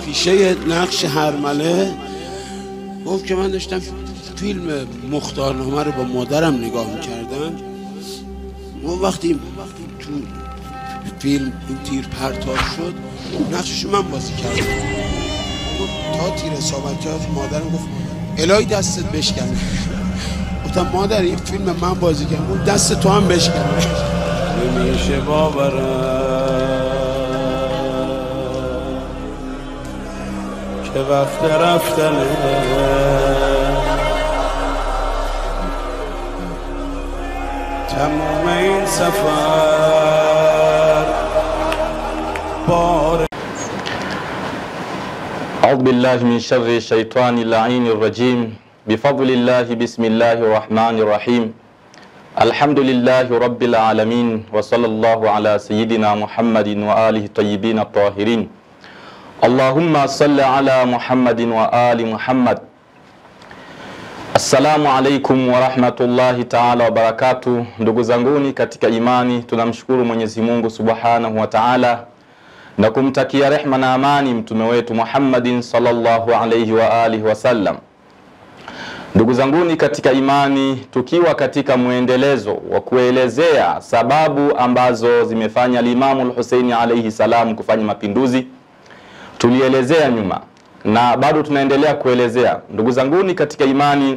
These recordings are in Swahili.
پیشه نقش هرمله گفت که من داشتم فیلم مختارنامه رو با مادرم نگاه میکردم اون وقتی تو فیلم این تیر پرتاب شد نقششو من بازی کردم گفت تا تیر اصابت کرد مادرم گفت الهی دستت بشکنه گفتم مادر این فیلم من بازی کردم اون دست تو هم بشکنه نمیشه باورم که وقت رفتنه تمام این سفر بار أعوذ بالله من شر الشيطان اللعين الرجيم بفضل الله بسم الله الرحمن الرحيم الحمد لله رب العالمين وصلى الله على سيدنا محمد وآله الطيبين الطاهرين اللهم صل على محمد وآل محمد Assalamu alaikum warahmatullahi taala wabarakatu. Ndugu zanguni katika imani, tunamshukuru Mwenyezi Mungu subhanahu wa taala na kumtakia rehma na amani mtume wetu Muhammadin sallallahu alaihi wa alihi wasallam. Ndugu zanguni katika imani, tukiwa katika mwendelezo wa kuelezea sababu ambazo zimefanya Limamu Lhuseini alaihi salam kufanya mapinduzi, tulielezea nyuma na bado tunaendelea kuelezea. Ndugu zanguni katika imani,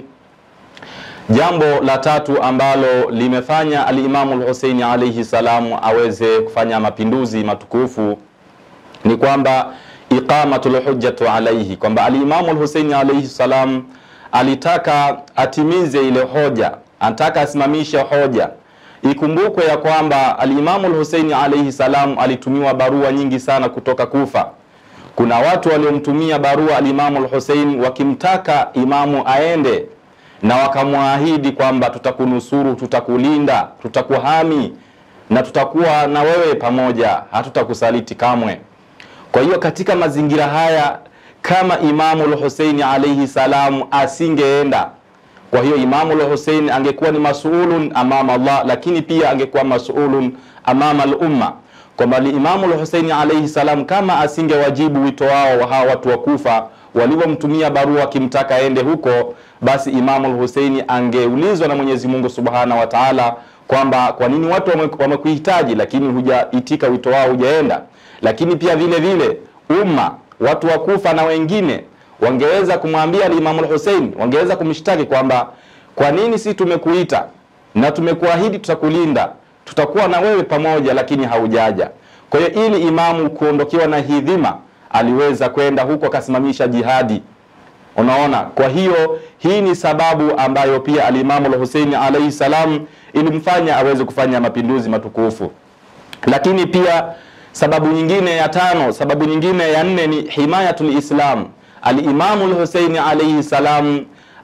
jambo la tatu ambalo limefanya Alimamu Lhuseini alaihi salamu aweze kufanya mapinduzi matukufu ni kwamba iqamatul hujjatu alaihi, kwamba Alimamu Lhuseini alaihi salam alitaka atimize ile hoja, anataka asimamishe hoja. Ikumbukwe ya kwamba Alimamu Lhuseini alaihi salam alitumiwa barua nyingi sana kutoka Kufa kuna watu waliomtumia barua alimamu Lhusein wakimtaka imamu aende na wakamwahidi kwamba tutakunusuru, tutakulinda, tutakuhami na tutakuwa na wewe pamoja, hatutakusaliti kamwe. Kwa hiyo katika mazingira haya, kama imamu Lhuseini alaihi salam asingeenda, kwa hiyo imamu Lhusein angekuwa ni masulun amama Allah, lakini pia angekuwa masulun amama lumma kwamba Imamu Lhuseini alaihi salam kama asingewajibu wito wao wa hawa watu wa Kufa walivyomtumia barua wakimtaka aende huko, basi Imamu Lhuseini angeulizwa na Mwenyezi Mungu subhanahu wa taala kwamba kwa nini watu wamekuhitaji, lakini hujaitika wito wao, hujaenda. Lakini pia vile vile umma, watu wa Kufa na wengine wangeweza kumwambia Imamu Lhuseini, wangeweza kumshtaki kwamba kwa nini si tumekuita na tumekuahidi tutakulinda tutakuwa na wewe pamoja, lakini haujaja. Kwa hiyo ili imamu kuondokewa na hii dhima, aliweza kwenda huko akasimamisha jihadi. Unaona, kwa hiyo hii ni sababu ambayo pia alimamu Lhuseini alaihi salam ilimfanya aweze kufanya mapinduzi matukufu. Lakini pia sababu nyingine ya tano, sababu nyingine ya nne ni himayatul Islam. Alimamu Lhuseini alaihi salam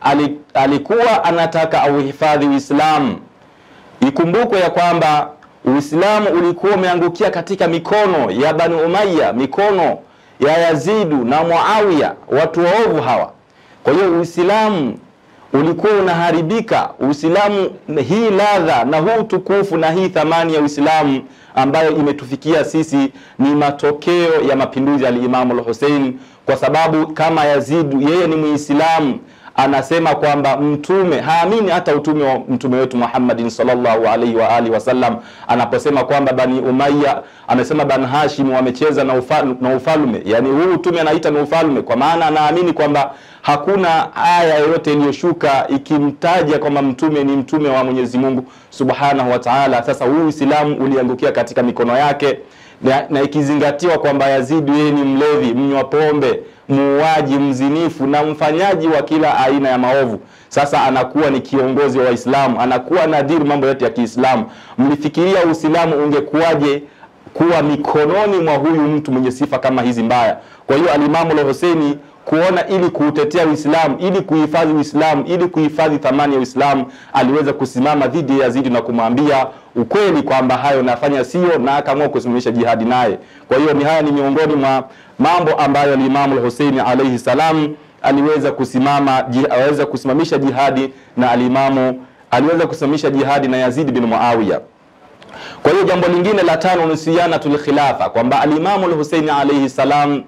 alikuwa anataka auhifadhi Uislamu. Ikumbukwe ya kwamba Uislamu ulikuwa umeangukia katika mikono ya Bani Umayya, mikono ya Yazidu na Muawiya, watu waovu hawa. Kwa hiyo Uislamu ulikuwa unaharibika. Uislamu, hii ladha na huu tukufu na hii thamani ya Uislamu ambayo imetufikia sisi ni matokeo ya mapinduzi ya Alimamu Lhusein, kwa sababu kama Yazidu yeye ni Muislamu anasema kwamba mtume haamini hata utume wa mtume wetu Muhammadin sallallahu alaihi wa alihi wasallam, anaposema kwamba Bani Umayya amesema Bani Hashim wamecheza na, ufal, na ufalme, yani huu utume anaita ni ufalme, kwa maana anaamini kwamba hakuna aya yoyote iliyoshuka ikimtaja kwamba mtume ni mtume wa Mwenyezi Mungu subhanahu wa taala. Sasa huu Uislamu uliangukia katika mikono yake na, na ikizingatiwa kwamba Yazidi yeye ni mlevi, mnywa pombe, muuaji, mzinifu na mfanyaji wa kila aina ya maovu. Sasa anakuwa ni kiongozi wa Waislamu, anakuwa nadhiri mambo yote ya Kiislamu. Mlifikiria Uislamu ungekuwaje kuwa mikononi mwa huyu mtu mwenye sifa kama hizi mbaya? Kwa hiyo Alimamu Lhuseini kuona ili kuutetea Uislamu, ili kuhifadhi Uislamu, ili kuhifadhi thamani ya Uislamu, aliweza kusimama dhidi ya Yazidi na kumwambia ukweli kwamba hayo nafanya sio, na akaamua kusimamisha jihadi naye. Kwa hiyo ni haya ni miongoni mwa mambo ambayo Alimamu Lhuseini alaihi salam aliweza kusimama aliweza kusimamisha jihadi na alimamu aliweza kusimamisha jihadi na Yazidi bin Muawiya. Kwa hiyo jambo lingine la tano ni siyanatul khilafa, kwamba alimamu Lhuseini alaihi salam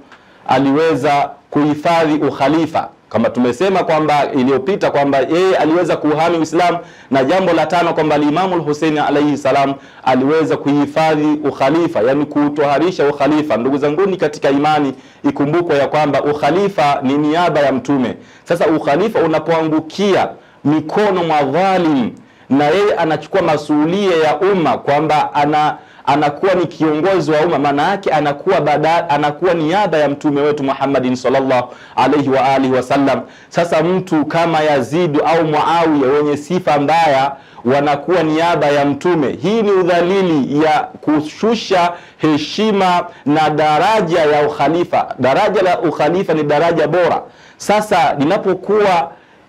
aliweza kuhifadhi ukhalifa kama tumesema kwamba iliyopita kwamba yeye aliweza kuuhami Uislamu, na jambo la tano kwamba Alimamu Lhuseini alaihi salam aliweza kuhifadhi ukhalifa, yani kutoharisha ukhalifa. Ndugu zanguni katika imani, ikumbukwe ya kwamba ukhalifa ni niaba ya Mtume. Sasa ukhalifa unapoangukia mikono mwa dhalim, na yeye anachukua masuulia ya umma kwamba ana anakuwa ni kiongozi wa umma, maana yake anakuwa bada, anakuwa niaba ya mtume wetu Muhammadin sallallahu alaihi wa alihi wasallam. Sasa mtu kama Yazid au Muawiya wenye sifa mbaya wanakuwa niaba ya mtume. Hii ni udhalili ya kushusha heshima na daraja ya ukhalifa. Daraja la ukhalifa ni daraja bora. Sasa linapokuwa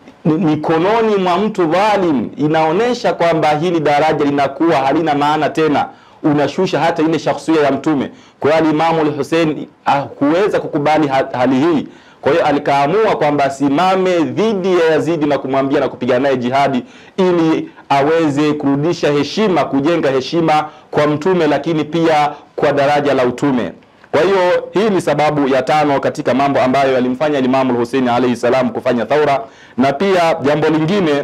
mikononi mwa mtu dhalim, inaonyesha kwamba hili daraja linakuwa halina maana tena unashusha hata ile shakhsia ya mtume. Kwa hiyo Alimamu Al-Hussein hakuweza kukubali hali hii, kwa hiyo alikaamua kwamba asimame dhidi ya Yazidi na kumwambia na kupigana naye jihadi ili aweze kurudisha heshima, kujenga heshima kwa mtume, lakini pia kwa daraja la utume. Kwa hiyo hii ni sababu ya tano katika mambo ambayo yalimfanya Imamu Al-Hussein alayhi salam kufanya thaura, na pia jambo lingine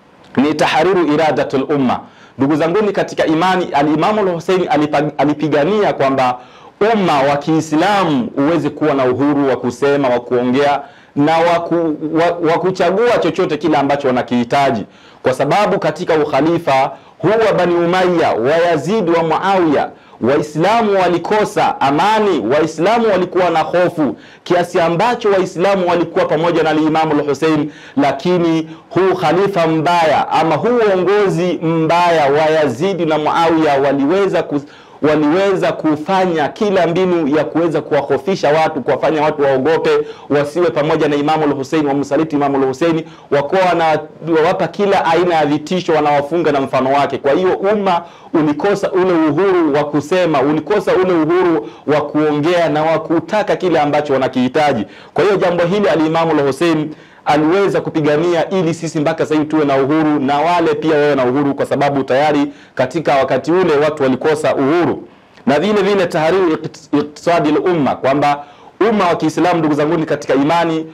ni tahariru iradatul umma. Ndugu zanguni katika imani, Alimamu Al-Hussein alipigania kwamba umma wa Kiislamu uweze kuwa na uhuru wa kusema, wa kuongea na waku, wa, wa kuchagua chochote kile ambacho wanakihitaji, kwa sababu katika ukhalifa huu wa Bani Umayya wa Yazid wa Muawiya Waislamu walikosa amani, Waislamu walikuwa na hofu kiasi ambacho Waislamu walikuwa pamoja na Alimamu Al-Hussein, lakini huu khalifa mbaya ama huu uongozi mbaya wa Yazidi na Muawiya waliweza kus waliweza kufanya kila mbinu ya kuweza kuwahofisha watu, kuwafanya watu waogope, wasiwe pamoja na Imamu Al-Hussein, wamsaliti Imamu Al-Hussein, wakuwa wanawapa kila aina ya vitisho, wanawafunga na mfano wake. Kwa hiyo umma ulikosa ule uhuru wa kusema, ulikosa ule uhuru wa kuongea na wa kutaka kile ambacho wanakihitaji. Kwa hiyo jambo hili Al-Imamu Al-Hussein aliweza kupigania ili sisi mpaka sasa hivi tuwe na uhuru na wale pia wawe na uhuru, kwa sababu tayari katika wakati ule watu walikosa uhuru. Na vile vile tahariru iktisadi lumma, kwamba umma wa Kiislamu, ndugu zanguni katika imani,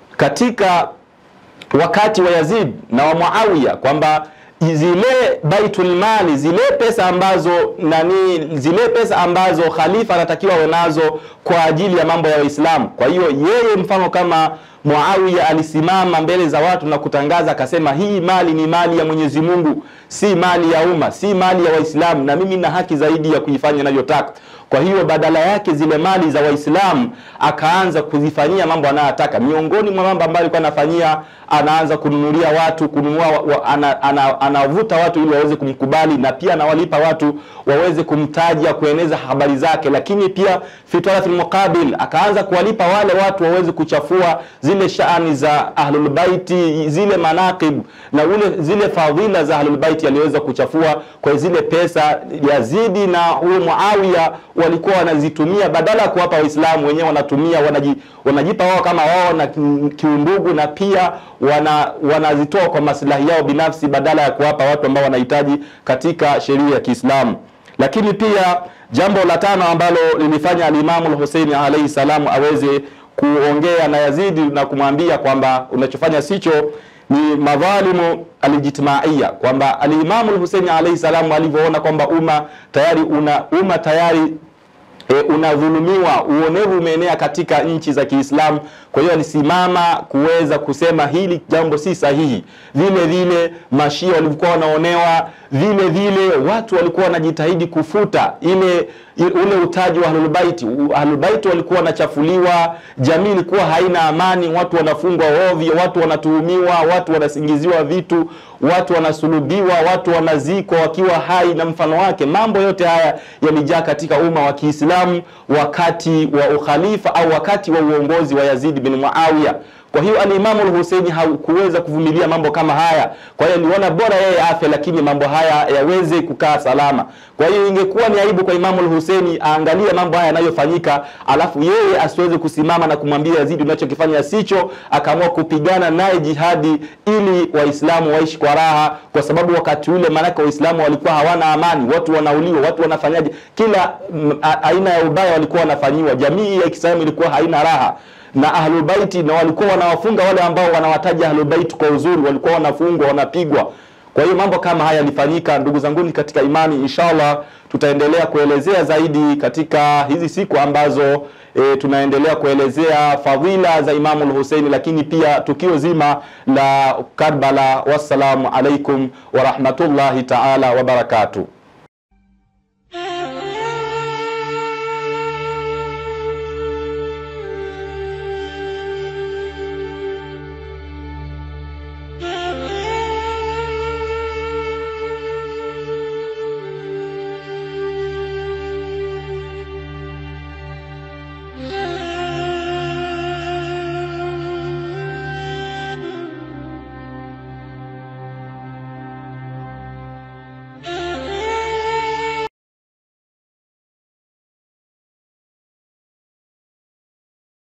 katika wakati wa Yazid na wa Muawiya, kwamba zile baitul mali, zile pesa ambazo nani, zile pesa ambazo khalifa anatakiwa awe nazo kwa ajili ya mambo ya Waislamu. Kwa hiyo yeye mfano kama Muawiya alisimama mbele za watu na kutangaza akasema, hii mali ni mali ya Mwenyezi Mungu, si mali ya umma, si mali ya Waislamu, na mimi na haki zaidi ya kuifanya ninavyotaka. Kwa hiyo badala yake zile mali za Waislamu akaanza kuzifanyia mambo anayotaka. Miongoni mwa mambo ambayo alikuwa anafanyia, anaanza kununulia watu, kununua wa, ana, ana, anavuta watu ili waweze kumkubali, na pia anawalipa watu waweze kumtaja, kueneza habari zake, lakini pia fitaratul muqabil, akaanza kuwalipa wale watu waweze kuchafua zile shaani za ahlulbaiti, zile manaqib na ule zile fadhila za ahlulbaiti aliweza kuchafua kwa zile pesa. Yazidi na huyo Muawiya walikuwa wanazitumia badala ya kuwapa Waislamu wenyewe wanatumia wanaji, wanajipa wao kama wao na kiundugu, na pia wana, wanazitoa kwa maslahi yao binafsi badala ya kuwapa watu ambao wanahitaji katika sheria ya Kiislamu. Lakini pia jambo la tano ambalo lilifanya Alimamu Al-Hussein alayhi salamu aweze kuongea na Yazidi na kumwambia kwamba unachofanya sicho ni madhalimu alijtimaiya, kwamba Alimamu Al-Hussein alayhi salamu alivyoona kwamba umma tayari una umma tayari E, unadhulumiwa, uonevu umeenea katika nchi za Kiislamu. Kwa hiyo alisimama kuweza kusema hili jambo si sahihi. Vile vile mashia walikuwa wanaonewa, vile vile watu walikuwa wanajitahidi kufuta ile ule utaji wa Ahlulbaiti. Ahlulbaiti walikuwa wanachafuliwa, jamii ilikuwa haina amani, watu wanafungwa ovyo, watu wanatuhumiwa, watu wanasingiziwa vitu, watu wanasulubiwa, watu wanazikwa wakiwa hai na mfano wake. Mambo yote haya yalijaa katika umma wa Kiislamu wakati wa ukhalifa au wakati wa uongozi wa Yazid bin Muawiya. Kwa hiyo alimamu Al-Husaini hakuweza kuvumilia mambo kama haya, kwa hiyo aliona bora yeye afe, lakini mambo haya yaweze kukaa salama. Kwa hiyo ingekuwa ni aibu kwa Imamu Al-Husaini aangalie mambo haya yanayofanyika, alafu yeye asiweze kusimama na kumwambia Yazidi, unachokifanya sicho, akaamua kupigana naye jihadi ili Waislamu waishi kwa raha, kwa sababu wakati ule maanake Waislamu walikuwa hawana amani, watu wanauliwa, watu wanafanyaje, kila mm, a- aina ya ubaya walikuwa wanafanyiwa. Jamii ya Kiislamu ilikuwa haina raha na ahlulbaiti na walikuwa wanawafunga wale ambao wanawataja ahlulbaiti kwa uzuri, walikuwa wanafungwa wanapigwa. Kwa hiyo mambo kama haya yalifanyika, ndugu zanguni katika imani. Inshallah tutaendelea kuelezea zaidi katika hizi siku ambazo e, tunaendelea kuelezea fadhila za Imamu al-Husaini, lakini pia tukio zima la Karbala. Wassalamu alaikum warahmatullahi taala wabarakatuh.